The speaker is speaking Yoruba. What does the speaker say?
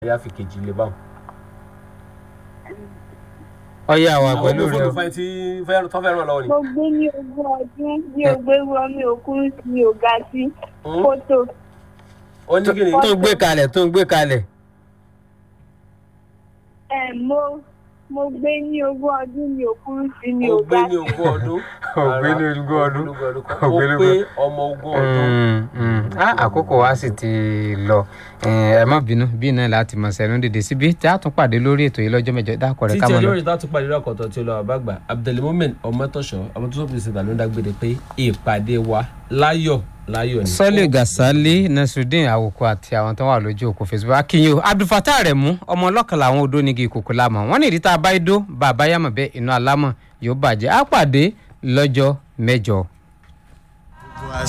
ẹ̀yà fi kejì lè báwọn. ọyá wa àwọn pẹ̀lú ọmọ rẹ fóònù fẹ́ tí fẹ́- tó fẹ́ràn lọ́wọ́ ni. mo gbé ní ogún ọdún mi ò gbé wọ mi ò kúrú sí mi ò ga sí Hmm? fótó ó ní kí ni tó ń gbé kalẹ̀ tó ń gbé kalẹ̀ ẹ mo mo gbé ní ogún ọdún mi ò kúrú sí mi ò ó gbé ga ní sí ogún ọdún. Ó gbé ní Rárá, ogún ọdún. ogún ọdún kọ́. Ó ó gbé ní pé ogún- ọmọ ogún ọdún. Mm, mm. Ah, àkókò wa sì ti lọ ẹ má bínú bí náà láti mọ sẹnu dèdè síbi tí a tún pàdé lórí ètò yìí lọ́jọ́ mẹ́jọ dákọ rẹ ká títí mọ ọjọ́ lọ. rẹ̀ tá a tún pàdé lọ́kọ̀tọ̀ tí ó lọ àbágbà abdulmumin ọmọtọ́ṣọ́ ọmọ tó sọ́kùnrin ṣètà ló ń dágbére pé ìpàdé wa láyọ̀ láyọ̀ ni. sọ́lé gasali nasrudeen àwòkọ àti àwọn tó wà lójú òkú facebook akínyìn o abdulfatah rẹ mú ọmọ ọlọ́kànlá àwọn odó nígi ìkòkò lámọ̀ wọ́n ní ìdí tá a bá idó bàbá yàmọ̀ bẹ́ẹ̀ inú alámọ̀ yóò bàjẹ́ á pàdé lọ́jọ́ mẹ́jọ.